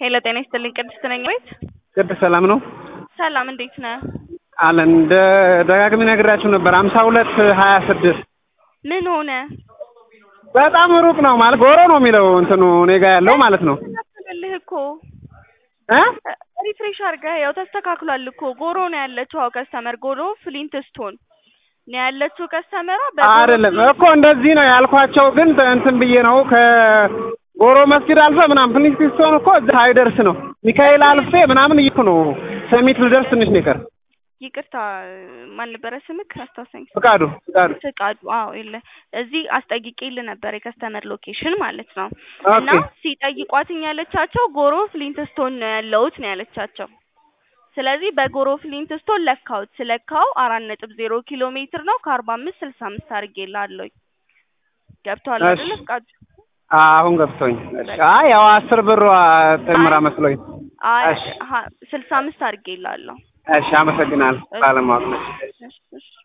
ሄሎ ጤና ይስጥልኝ ቅድስት ነኝ ቤት ቅድስት ሰላም ነው ሰላም እንዴት ነህ አለን እንደ ደጋግሜ ነግራችሁ ነበር ሀምሳ ሁለት ሀያ ስድስት ምን ሆነ በጣም ሩቅ ነው ማለት ጎሮ ነው የሚለው እንትኑ እኔ ጋ ያለው ማለት ነው ተስተካክልልህ እኮ እ ሪፍሬሽ አድርገህ ያው ተስተካክሏል እኮ ጎሮ ነው ያለችው አዎ ከስተመር ጎሮ ፍሊንት ስቶን ነው ያለችው ከስተመሯ አይደለም እኮ እንደዚህ ነው ያልኳቸው ግን እንትን ብዬ ነው ከጎሮ መስጊድ አልፈ ምናምን ፍሊንት ስቶን እኮ እዚህ አይደርስ ነው ሚካኤል አልፌ ምናምን እይኩ ነው ሰሚት ልደርስ ትንሽ ነው የቀር ይቅርታ ማን ነበረ ስምክ አስታውሰኝ ፍቃዱ ፍቃዱ ፍቃዱ አዎ የለ እዚህ አስጠይቄልህ ነበር የከስተመር ሎኬሽን ማለት ነው ኦኬ እና ሲጠይቋትኝ ያለቻቸው ጎሮ ፍሊንትስቶን ነው ያለሁት ነው ያለቻቸው ስለዚህ በጎሮ ፍሊንትስቶን ለካሁት ስለካው አራት ነጥብ ዜሮ ኪሎ ሜትር ነው ከአርባ አምስት ስልሳ አምስት አድርጌልሃለሁኝ ገብቶሃል እሺ። አይደለ ፍቃዱ አሁን ገብቶኝ እሺ አይ ያው አስር ብሯ ጨምራ መስሎኝ አይ እሺ። ሀ- ስልሳ አምስት አድርጌልሃለሁ እሺ አመሰግናለሁ ባለማወቅ ነው እሺ እሺ